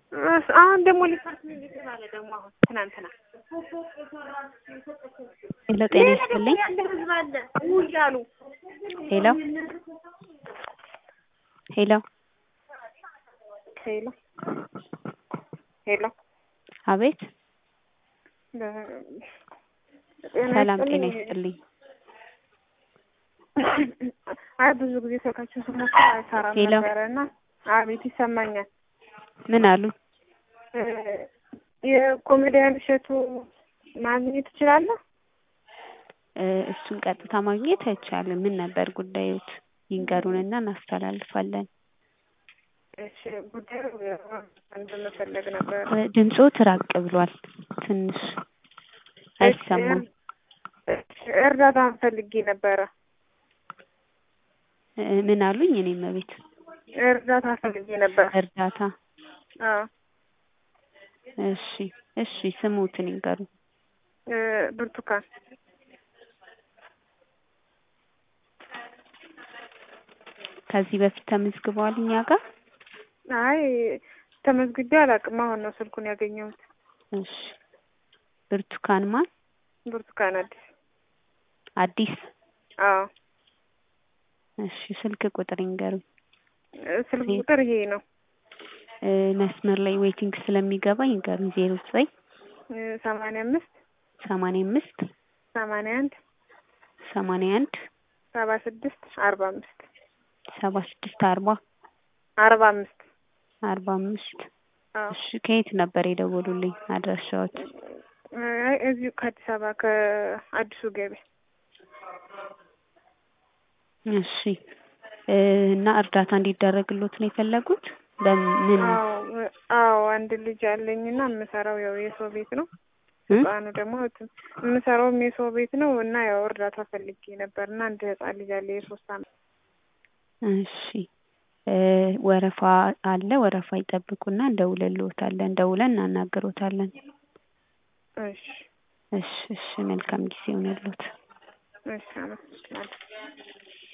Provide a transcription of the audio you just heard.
እስ- አሁን ደግሞ ሊፈርስ እየተባለ ደግሞ አሁን ትናንትና ሄሎ ጤና ይስጥልኝ። ያለ ህዝብ አለ ውይ እያሉ ሄሎ ሄሎ ሄሎ ሄሎ አቤት ጤና ሰላም ጤና ይስጥልኝ። ይስጥልኝ። አይ ብዙ ጊዜ ስልካችን ስሞክር አይሰራም ሄሎ። ነበረ እና አቤት ይሰማኛል። ምን አሉ? እ የኮሜዲያን እሸቱ ማግኘት ትችላለህ? እ እሱን ቀጥታ ማግኘት አይቻልም። ምን ነበር ጉዳዮት? ይንገሩንና እናስተላልፋለን። እሺ ጉዳዩ እንደመፈለግ ነበር። እ ድምጾት ራቅ ብሏል ትንሽ አይሰማም። እሺ እርዳታ ፈልጌ ነበረ። እ ምን አሉኝ? እኔም ቤት እርዳታ ፈልጌ ነበር። እርዳታ አዎ እሺ እሺ ስሙትን ይንገሩ። እ ብርቱካን ከዚህ በፊት ተመዝግበዋል እኛ ጋር? አይ ተመዝግቤ አላውቅም። አሁን ነው ስልኩን ያገኘሁት። እሺ ብርቱካን ማን? ብርቱካን አዲስ። አዲስ አዎ እሺ ስልክ ቁጥር ይንገሩኝ። እ ስልክ ቁጥር ይሄ ነው እ መስመር ላይ ዌቲንግ ስለሚገባ ይንገሩኝ። ዜሮ ዘጠኝ እ ሰማንያ አምስት ሰማንያ አምስት ሰማንያ አንድ ሰማንያ አንድ ሰባ ስድስት አርባ አምስት ሰባ ስድስት አርባ አርባ አምስት አርባ አምስት አዎ እሺ ከየት ነበር የደወሉልኝ? አድራሻዎት? አይ እዚሁ ከአዲስ አበባ ከአዲሱ ገበያ እሺ እ እና እርዳታ እንዲደረግሎት ነው የፈለጉት? በምን አዎ አዎ አንድ ልጅ አለኝና የምሰራው ያው የሰው ቤት ነው። እ? ህፃኑ ደግሞ ት- የምሰራውም የሰው ቤት ነው እና ያው እርዳታ ፈልጌ ነበር እና አንድ ህፃን ልጅ አለ የሶስት አመት እሺ እ ወረፋ አለ። ወረፋ ይጠብቁና እንደውልልዎታለን። ደውለን እናናግሮታለን። እሺ እሺ እሺ መልካም ጊዜ ይሆንልዎት። እሺ አመሰግናለሁ።